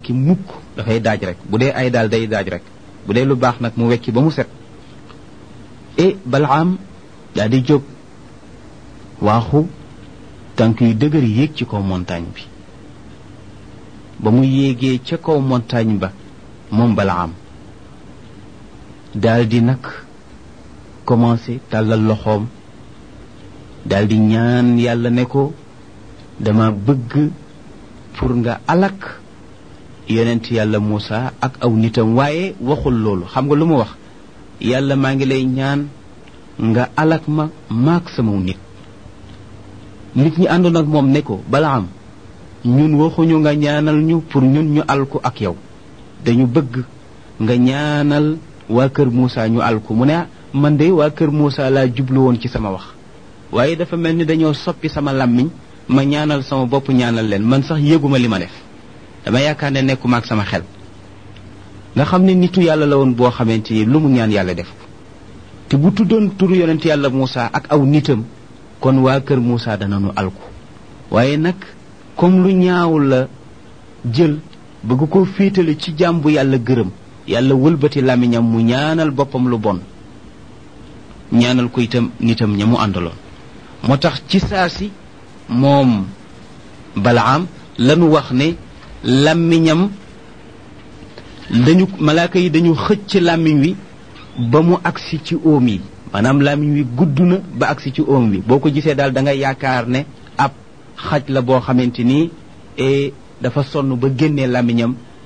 wekki mukk dafay daaj rek bu dee ay daal day daaj rek bu dee lu baax nag mu wekki ba mu set e balaam daa di jóg waaxu tànk yu dëgër yéeg ci kaw montagne bi ba mu yéegee ca kaw montagne ba moom balaam daal di nag commencé tàllal loxoom daal di ñaan yàlla ne ko dama bëgg pour nga alak yonent yàlla Muusa ak aw nitam waaye waxul loolu xam nga lu mu wax yàlla maa ngi lay ñaan nga alak ma maak sama nit nit ñi àndoon ak moom ne ko balaam ñun waxuñu nga ñaanal ñu pour ñun ñu alku ak yow dañu bëgg nga ñaanal waa kër Muusa ñu alku mu ne man de waa kër Muusa laa jublu woon ci sama wax waaye dafa mel ni dañoo soppi sama làmmiñ ma ñaanal sama bopp ñaanal leen man sax yëguma li ma def dama yaakaar ne nekkuma ak sama xel nga xam ne nitu yàlla la woon boo xamante ni lu mu ñaan yàlla def ko te bu tuddoon turu yonent yàlla Muusa ak aw nitam kon waa kër Muusa danañu alku waaye nag comme lu ñaaw la jël bëgg ko féetale ci jaam bu yàlla gërëm yàlla wëlbati làmmiñam mu ñaanal boppam lu bon ñaanal ko itam nitam ña mu àndaloon moo tax ci saa si moom balaam lanu wax ne làmmiñam dañu malaaka yi dañu xëcc làmmiñ wi ba mu agsi ci óom yi maanaam làmmiñ wi gudd na ba agsi ci óom wi boo ko gisee daal da nga yaakaar ne ab xaj la boo xamante ni dafa sonn ba génnee làmmiñam